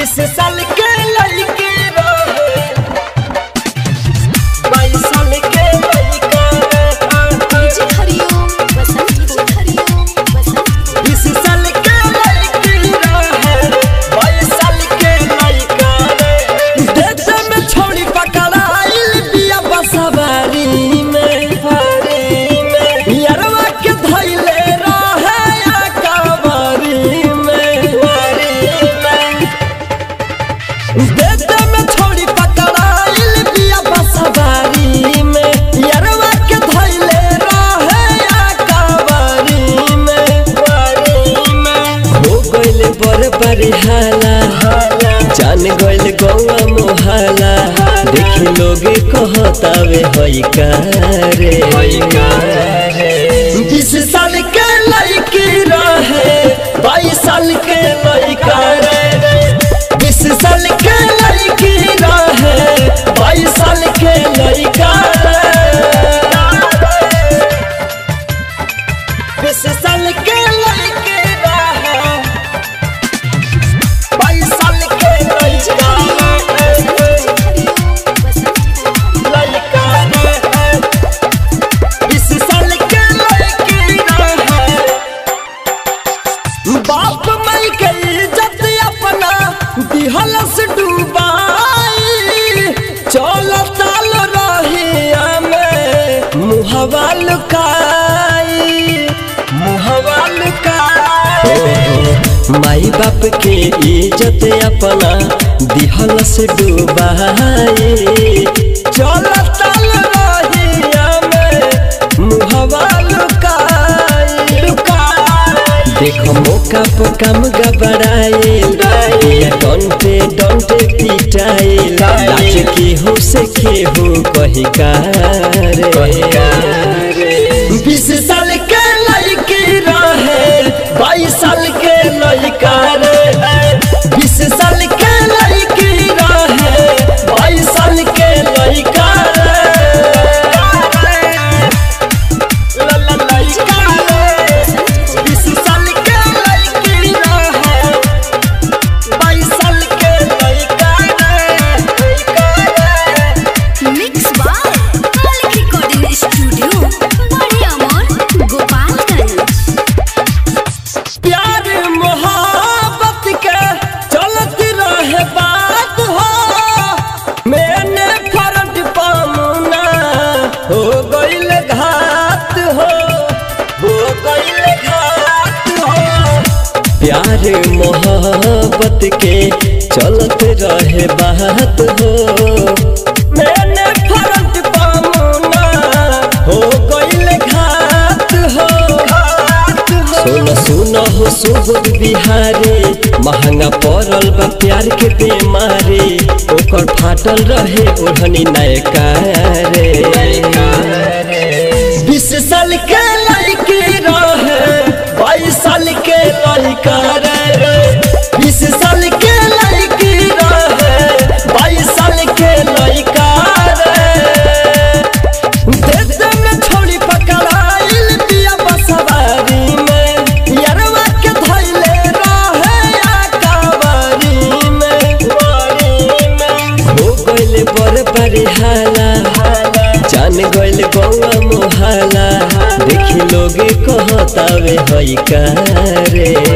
बीस साल के लड़की रहे बाईस साल के लड़का डीजे हरिओम बसंत डीजे हरिओम बसंत बीस साल के लड़की रहे बाईस साल के लड़का देश में छोड़ी पकड़ाइल बिया बसवारी में हरी में यरवा के धैले रहे या कवारी में हरी में देश में छोड़ी पकड़ाइल बिया बसवारी में यरवा के धैले रहे या कवारी में हरी में हो गइल बड़ बड़ी हाला जान गइल गौआ मोहाला देखी लोगे कहतावे हई कारे बीस साल के लड़की रहे बाईस साल के लड़का रे बीस साल के लड़की रहे बाईस साल के लड़का बीस साल के लड़की रहे बाईस साल के लड़का हरिओम बसंत लड़का रे बीस साल के लड़की रहे बाप माई के इज्जत अपना दिहलस डूबाई चल ताल रहिया में मुहवा लुकाई मुहवा लुकाई माई बाप के इज्जत अपना दिहलस डूबाई चल ताल रहिया में मुहवा लुकाई लुकाई देखो मौका पर काम गबड़ाए डंटे डंटे पिटाए लाज के हो से के हो कही बीस साल के लड़की रहे बाईस साल के लड़का रे बीस साल के लड़की रहे बाईस साल के लड़का रे ला ला लड़का रे बीस साल के लड़की रहे बाईस साल के लड़का रे मिक्स बाय मालिक रिकॉर्डिंग स्टूडियो बड़े अमर गोपालगंज प्यार मोहब्बत के चलत रहे बात हो मैंने फरट पामुना हो गइल घात हो हो गइल घात हो प्यार मोहब्बत के चलत रहे बात हो मैंने फरट पामुना हो गइल घात हो घात हो सुन सुन हो सुबुद बिहारी महंगा पड़ल बा प्यार के बेमारी ओकर फाटल रहे ओढ़नी नयका रे बीस साल के लड़की रहे बाईस साल के लड़का रे बीस साल के लड़की रहे बाईस साल के लड़का रे देश में छोड़ी पकड़ाइल बिया बसवारी में यरवा के धैले रहे या कवारी में वारी में हो गइल बड़ बड़ी हाला जान गइल गौआ मोहाला देखी लोगे कहतावे हई कारे